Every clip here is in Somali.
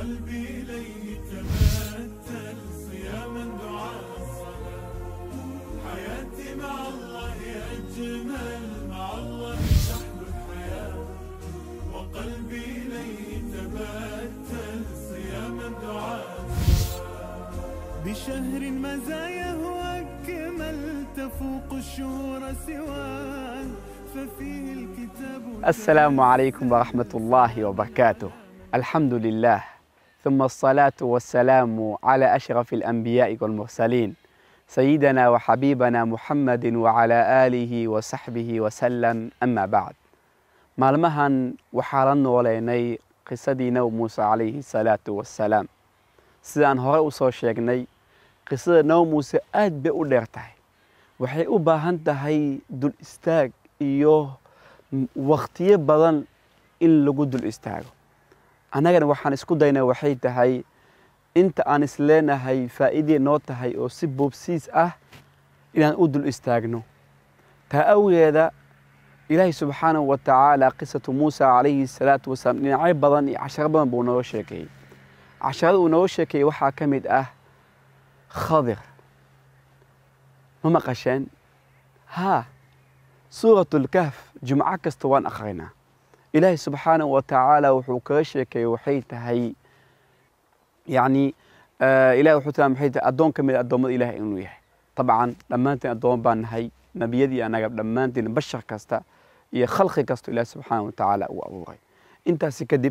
وقلبي إليه تبتل صياما دعاء الصلاة حياتي مع الله أجمل مع الله تحلو الحياة وقلبي إليه تبتل صياما دعاء الصلاة بشهر مزاياه أكمل تفوق الشهور سواه ففيه الكتاب السلام عليكم ورحمة الله وبركاته الحمد لله ثم الصلاة والسلام على أشرف الأنبياء والمرسلين سيدنا وحبيبنا محمد وعلى آله وصحبه وسلم أما بعد maalmahan waxaa la nooleynay qisadii nebi muuse calayhi salaatu wassalaam sidaan hore u soo sheegnay qisada nebi muuse aad bay u dheer tahay waxay u baahan tahay dul istaag iyo wakhtiyo badan in lagu dul istaago annagana waxaan isku daynay waxay tahay inta aan isleenahay faa'iidee noo tahay oo si boobsiis ah inaan u dul istaagno taa awgeeda ilaahay subxaanahu wa tacaala qisatu muusa calayhi salaatu wasalaam dhinacyo badan iyo casharo badan buu nooga sheekeeyey casharada uu nooga sheekeeyey waxaa ka mid ah khadir ma maqasheen haa suuratulkahf jumco kasta waan akhrinaa ilaahay subxaanahu wa tacaala wuxuu kaga sheekeeyey waxay tahay yacni ilahay wuxuu taa maxay tahay addoon ka mid a addoommada ilahay inuu yahay dabcan dhammaanteen addoommo baan nahay nebiyadii annaga dhammaanteen bashar kasta iyo khalqi kasta ilaahi subxaanahu wa tacaala uu abuuray intaasi kadib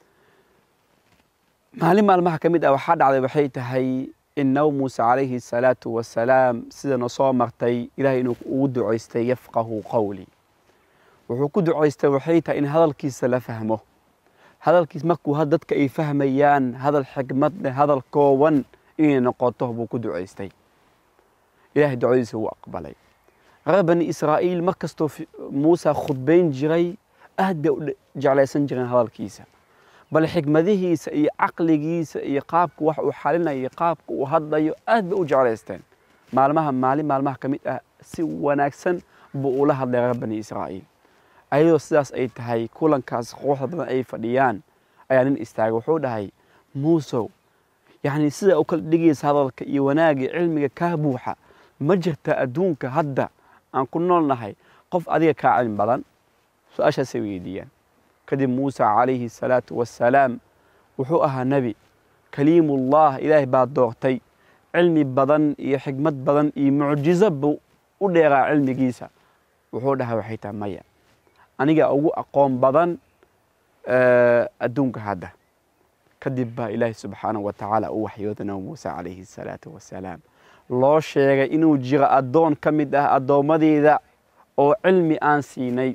maalin maalmaha ka mid ah waxaa dhacday waxay tahay in nabi muuse calayhi salaatu wasalaam sida noo soo martay ilahay inuu ugu ducaystay yafqahu qowli wuxuu ku ducaystay waxay tahay in hadalkiisa la fahmo hadalkiis markuu dadka ay fahmayaan hadal xikmad leh hadal kooban inay noqoto buu ku ducaystay ilahay ducadiisa wuu aqbalay reer bani israa'iil mar kastoo muuse khudbayn jiray aad bay u jeclaysan jireen hadalkiisa bal xikmadihiisa iyo caqligiisa iyo qaabka wax uu xalinayo iyo qaabka uu hadlayo aad bay u jeclaysteen maalmaha maalin maalmaha ka mid ah si wanaagsan buu ula hadlay reer bani israa'iil ayadoo sidaas ay tahay kulankaas quruxda badan ay fadhiyaan ayaa nin istaagay wuxuu dhahay muusow yacni sida u kala dhigaysa hadalka iyo wanaagga cilmiga kaa buuxa ma jirta adduunka hadda aan ku nool nahay qof adiga kaa cilmi badan su-aashaasay weydiiyaan kadib muuse calayhi salaatu wassalaam wuxuu ahaa nebi kaliimullah ilaahay baa doortay cilmi badan iyo xikmad badan iyo mucjizo buu u dheeraa cilmigiisa wuxuu dhahay waxay tahay maya aniga ugu aqoon badan adduunka hadda kadib baa ilaahay subxaanahu wa tacaala u waxyooda nabi muuse calayhi salaatu wassalaam loo sheegay inuu jiro addoon ka mid ah addoommadeyda oo cilmi aan siinay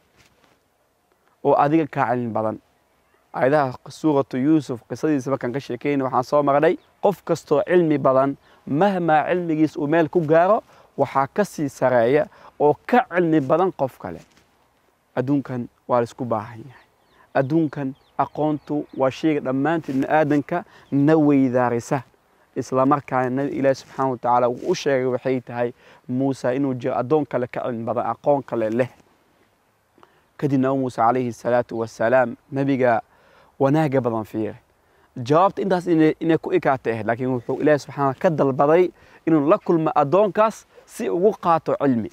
oo adiga kaa cilmi badan aayadaha suuratu yuusuf qisadiisa markaan ka sheekeyna waxaan soo marnay qof kastoo cilmi badan mahmaa cilmigiis uu meel ku gaaro waxaa ka sii sareeya oo ka cilmi badan qof kale adduunkan waa laisku baahan yahay adduunkan aqoontu waa sheyga dhammaanteed bini aadanka na weydaarisa islamarkaana nabi ilaahi subxaana wa tacaala wuu u sheegay waxay tahay muuse inuu jiro addoon kale ka cilmi badan aqoon kale leh kadib nabi muuse calayhi salaatu wassalaam nebiga wanaaga badan fiire jawaabta intaas inay ku ikaatay ahayd laakiin wuxuu ilaahi subxaana ka dalbaday inuu la kulmo addoonkaas si ugu qaato cilmi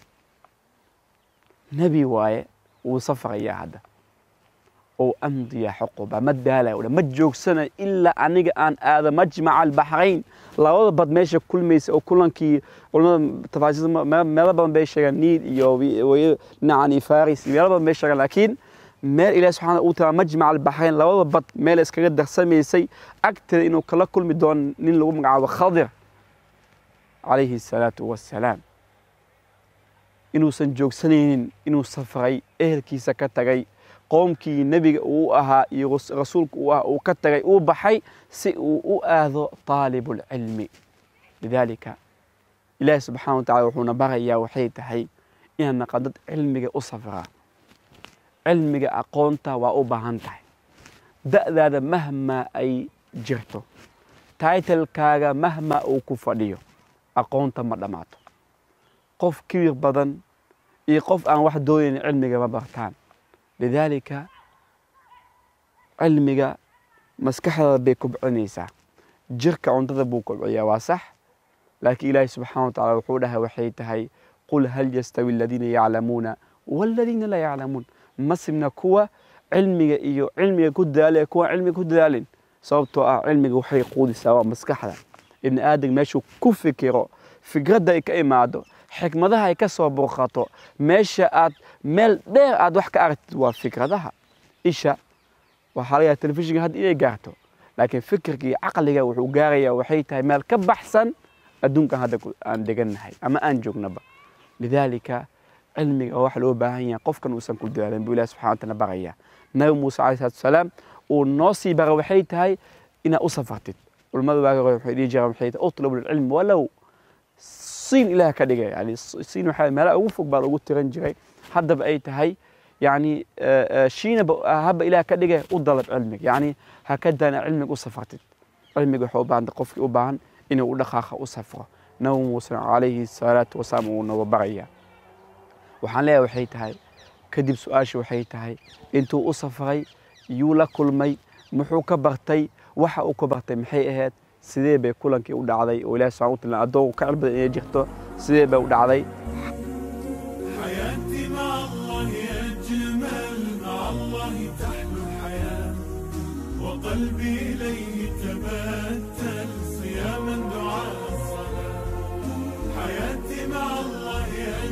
nebi waaye wuu safrayaa hadda oo amdiya xuquba ma daalayo ma joogsana ilaa aniga aan aado majmaca albaxrayn labada bad meesha kulmaysa oo kulankii culimada tafaasiir meelo badan bay sheegaan niil iyo dhinacani faris meelo badan bay sheegaan laakiin meel ilahi subxana uu taala majmaca albaxrayn labada bad meel iskaga darsamaysay agteeda inuu kala kulmi doono nin lagu magacaabo khadir calayhi salaatu wassalaam inuusan joogsanaynin inuu safray ehelkiisa ka tagay qoomkii nebiga uu ahaa iyo rasuulka uu ahaa uu ka tagay uu baxay si uu u aado taalibulcilmi lidaalika ilaahi subxana wa tacala wuxuuna barayaa waxay tahay inaan naqan dad cilmiga u safraa cilmiga aqoonta waa u baahan tahay da'daada mahmaa ay jirto taitalkaaga mahmaa uu ku fadhiyo aqoonta ma dhammaato qof kibir badan iyo qof aan wax doonayn cilmiga ma bartaan lidaalika cilmiga maskaxdaada bay kobcinaysaa jirka cuntada buu kobciyaa waa sax laakiin ilaahay subxaana wa tacala wuxuu dhahay waxay tahay qul hal yastawi aladiina yaclamuuna waaladiina laa yaclamuun ma simna kuwa cilmiga iyo cilmiga ku dadaala kuwa cilmiga ku dadaalin sababtoo ah cilmiga waxay quudisaa waa maskaxda ibni aadam meeshuu ku fikiro fikradda ay ka imaado xikmadaha ay ka soo burqato meesha aad meel dheer aad wax ka aragtid waa fikradaha isha waxaa laga yaha telefishinka hadda inay gaarto laakiin fikirka iyo caqliga wuxuu gaarayaa waxay tahay meel ka baxsan adduunkan hadda aan degannahay ama aan joognaba lidaalika cilmiga waa wax loo baahan yahay qofkan uusan ku dadaalin buu ilahi subxana wa taala baraya nabi muuse calayhi salatu wasalaam uu noo sii bara waxay tahay inaad u safartid culimmada waagi hore waxay dhihi jireen waxay tahay utlubu lcilm walow siin ilaah ka dhigay yani siin waxaa meelaha ugu fog baa lagu tiran jiray haddaba ay tahay yani shiinaba haba ilaah ka dhigay u dalab cilmiga yani ha ka daana cilmiga u safartid cilmiga waxay u baahanta qofkii u baahan inuu u dhaqaaqa u safro nabi muuse calayhi salaatu wasalaam uu nooga baraya waxaan leeyahay waxay tahay kadib su-aasha waxay tahay intuu u safray yuu la kulmay muxuu ka bartay waxa uu ka bartay maxay ahayd sidee bay kulankii u dhacday oo ilahi subxana wa taala addoon ka cilbada inay jirto sidee bay u dhacday حياتي مع الله أجمل مع الله تحلو الحياة وقلبي إليه تبتل صياما دعاء الصلاة حياتي مع الله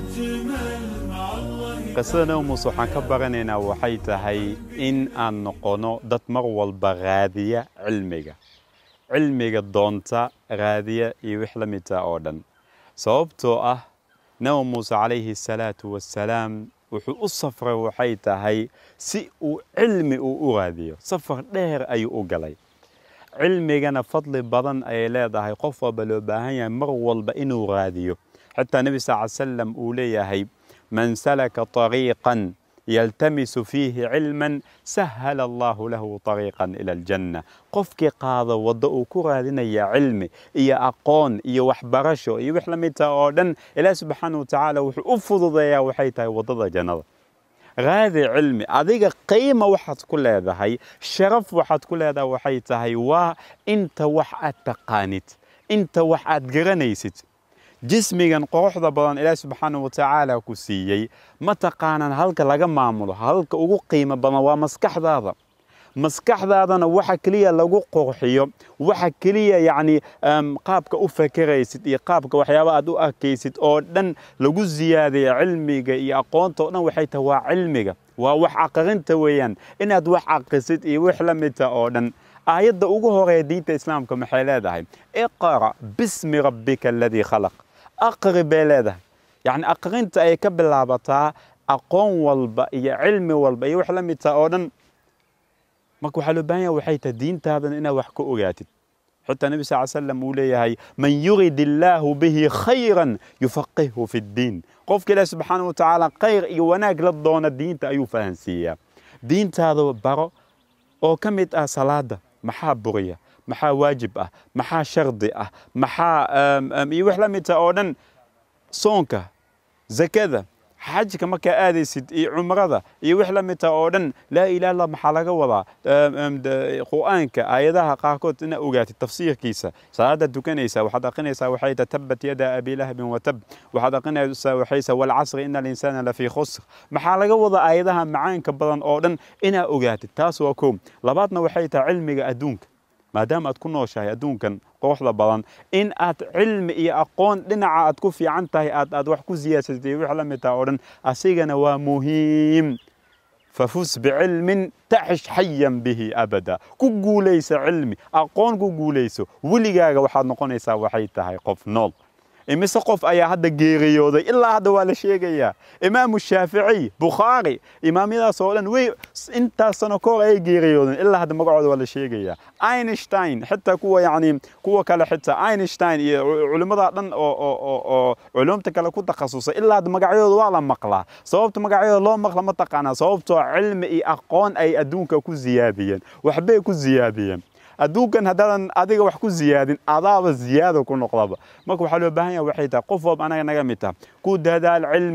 أجمل مع الله qisada nabi muuse waxaan ka baranaynaa waxay tahay in aan noqono dad mar walba raadiya cilmiga cilmiga doonta raadiya iyo wix la midta oo dhan sababtoo ah nabi muuse calayhi salaatu wassalaam wuxuu u safray waxay tahay si uu cilmi uu u raadiyo safar dheer ayuu u galay cilmigana fadli badan ayay leedahay qof walba loo baahan yahay mar walba inuu raadiyo xataa nebi sal ly salam uu leeyahay man salaka طariiqan yaltamisu fiihi cilman sahala allahu lahu طariiqan ila aljanna qofkii qaado waddo uu ku raadinaya cilmi iyo aqoon iyo waxbarasho iyo wix la midta oo dhan ilaah subxaana wa tacaala wuxuu u fududeeyaa waxay tahay waddada jannada raadi cilmi adiga qiima waxaad ku leedahay sharaf waxaad ku leedahay waxay tahay waa inta wax aad taqaanid inta wax aad garanaysid jismigan quruxda badan ilaahi subxaana wa tacaala ku siiyey ma taqaanaan halka laga maamulo halka ugu qiimo badan waa maskaxdaada maskaxdaadana waxa keliya lagu qurxiyo waxa keliya yacni qaabka u fakeraysid iyo qaabka waxyaaba aad u arkaysid oo dhan lagu ziyaadaya cilmiga iyo aqoonta oo dhan waxay tahay waa cilmiga waa wax aqrinta weeyaan inaad wax aqrisid iyo wix la midta oo dhan aayadda ugu horeeya diinta islaamka maxay leedahay iqra bismi rabbika aladii khalaq aqri bay leedahay yacni aqrinta ay ka bilaabataa aqoon walba iyo cilmi walba iyo wax la midta oo dhan marka waxaa loo baahan yahay waxay tahay diintaadana inaad wax ka ogaatid xitaa nebi sal slam uu leeyahay man yurid illaahu bihi khayran yufaqihhu fi ddiin qofka ilaahi subxaana wa tacaala khayr iyo wanaag la doona diinta ayuu fahansiiyaa diintaada baro oo ka mid ah salaada maxaa buriya maxaa waajib ah maxaa shardi ah maxaa iyo wax la midta oo dhan soonka zakada xajka markaa aadaysid iyo cumrada iyo wix la midta oo dhan laa ilaha illah maxaa laga wadaa qur'aanka aayadaha qaarkood ina ogaatid tafsiirkiisa salaada tukanaysa waxaad aqrinaysaa waxay tahay tabat yada abi lahabin watab waxaad aqrinaysaa waxaysa walcasri ina alinsaana lafii khusr maxaa laga wadaa aayadaha macaanka badan oo dhan inaa ogaatid taas waa koob labaadna waxay tahay cilmiga adduunka maadaama aad ku nooshahay adduunkan quruxda badan in aad cilmi iyo aqoon dhinaca aad ku fiican tahay aad aad wax ku siyaadsatay wix la mid taha oo dhan asigana waa muhiim fafus bicilmin taxish xayan bihi abada ku guulaysa cilmi aqoon ku guulayso weligaaga waxaad noqonaysaa waxay tahay qof nool imise qof ayaa hadda geeriyooday ilaa hadda waa la sheegayaa imaamu shaaficiy bukhaari imaamyadaas oo dhan way intaas sano ka hor ayay geeriyoodeen ilaa hadda magacooda waa la sheegayaa einstein xitaa kuwa yacni kuwa kale xitaa einstein iyo culimmada dhan oo oo oo oo culumta kale ku takhasusay ilaa hadda magacyadooda waa la maqlaa sababta magacyadooda loo maqla ma taqaanaa sababtoo cilmi iyo aqoon ay adduunka ku ziyaadiyeen waxbay ku ziyaadiyeen adduunkan haddaadan adiga wax ku ziyaadin adaaba ziyaada ku noqdaba marka waxaa loo baahan yaha waxay tahay qof walba anaga naga mid taha ku dadaal cilmiga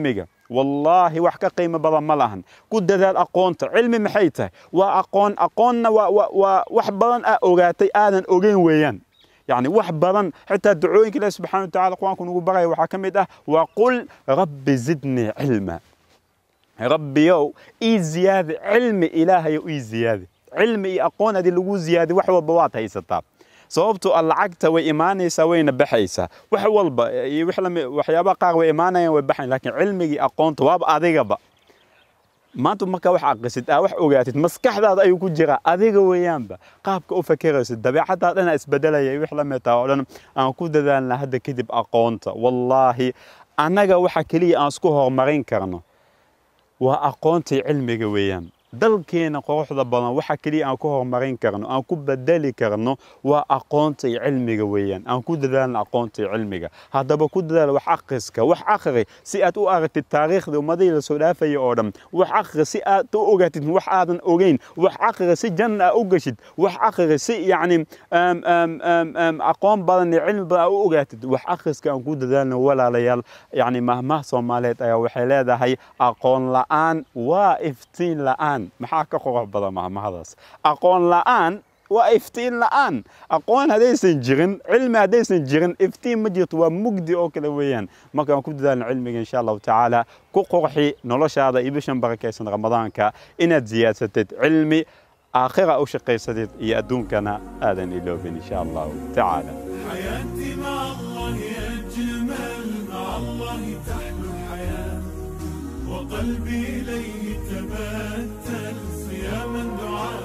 wallaahi wax ka qiimo badan ma lahan ku dadaal aqoonta cilmi maxay tahay waa aqoon aqoonna waa waa waa wax badan aa ogaatay aadan ogeyn weeyaan يعني wax badan xitaa ducooyinka ilaahi subxaana wa tacaala qur-aanku nagu baraya waxaa ka mid ah waqul rabbi zidnii cilma rabbiyow ii ziyaadi cilmi ilaahayow ii ziyaadi cilmi iyo aqoon haddii lagu ziyaadi wax walba waad haysataa sababtoo ah lacagta way imaanaysaa wayna baxaysaa wax walba iyo wix lami waxyaabaha qaar way imaanayaan way baxayan laakiin cilmigii aqoonta waaba adigaba maanta markaa wax aqrisid aa wax ogaatid maskaxdaada ayuu ku jiraa adiga weeyaanba qaabka u fakeraysid dabeecaddaa dhan isbedelaya iyo wix la mid taha oo dhan aan ku dadaalna hadda kadib aqoonta wallaahi annaga waxa keliya aan isku horumarin karno waa aqoontii cilmiga weeyaan dalkeena quruxda badan waxa keliya aan ku horumarin karno aan ku bedeli karno waa aqoonta iyo cilmiga weeyaan aan ku dadaalna aqoonta iyo cilmiga haddaba ku dadaal wax akhriska wax akhri si aad u aragtid taariikhda ummadihii lasoo dhaafaya oo dhan wax akhri si aad u ogaatid wax aadan ogeyn wax akhri si janna aa u geshid wax akhri si yacni aqoon badan iyo cilmi badan aa u ogaatid wax akhriska aan ku dadaalna walaalayaal yacni mahmaha soomaaliyeed ayaa waxay leedahay aqoon la'aan waa iftiin la'aan maxaa ka qurux badan mahmahadaas aqoon la'aan waa iftiin la'aan aqoon haddaysan jirin cilmi haddaysan jirin iftiin ma jirto waa mugdi oo kale weeyaan markaan ku dadaalno cilmiga insha allahu tacaala ku qurxi noloshaada iyo bishan barakaysan ramadaanka inaad ziyaadsatid cilmi aakhira u shaqaysatid iyo adduunkana aadan iloobin insha allahu tacaala حياتي مع الله أجمل مع الله تحلو الحياة وقلبي إليه تبتل صياما دعاء